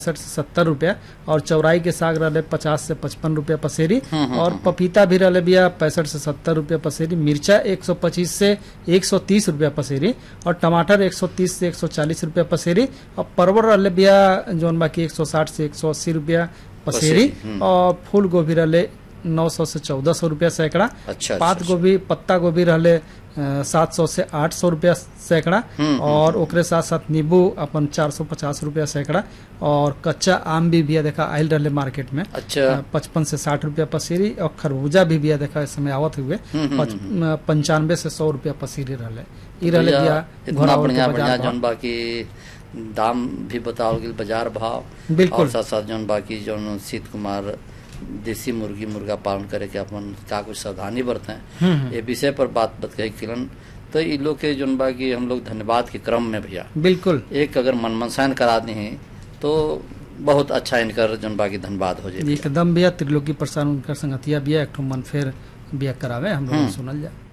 पैंसठ से सत्तर रुपया और चौराई के साग रहे पचास से पचपन रुपया पसेरी और पपीता भी रहे भैया पैंसठ से सत्तर रुपया पसेरी मिर्चा एक सौ पच्चीस से एक सौ तीस रुपया पसेरी और टमाटर एक सौ तीस से एक सौ चालीस रुपया पसेरी और परवल रहे भैया जौन बाकी एक सौ साठ से एक सौ अस्सी रुपया पसेरी पसेरी, और फूल गोभी रहे नौ सौ से चौदह सौ रुपया सैकड़ा अच्छा, पात अच्छा, गोभी पत्ता गोभी रहले सात सौ से आठ सौ रुपया सैकड़ा और ओकरे साथ साथ नींबू अपन चार सौ पचास रुपया सैकड़ा और कच्चा आम भी बिया देखा आयल रहले मार्केट में अच्छा पचपन से साठ रुपया पसीरी और खरबूजा भी बिया देखा इस समय आवत हुए पच- पंचानवे से सौ रुपया पसीरी रहले ई रहले भैया, बिया इतना घोड़ावल के बढ़िया बाजार बढ़िया भाव। जौन बाकी दाम भी बताओ गेल बाजार भाव बिल्कुल। और साथ साथ जौन बाकी जौन शीत कुमार देसी मुर्गी मुर्गा पालन करे के अपन का कुछ सावधानी बरतें ये विषय पर बात बत कही किरण तो इ लोग के जौन बाकी हम लोग धन्यवाद के क्रम में भैया बिल्कुल एक अगर मन मनसायन करा दी हैं तो बहुत अच्छा इनकर जौन बाकी धन्यवाद हो जाए एकदम बिया त्रिलोकी प्रसाद उनकर संगतिया बिया एक ठो मन फेर बिया करावे हम लोग सुनल जा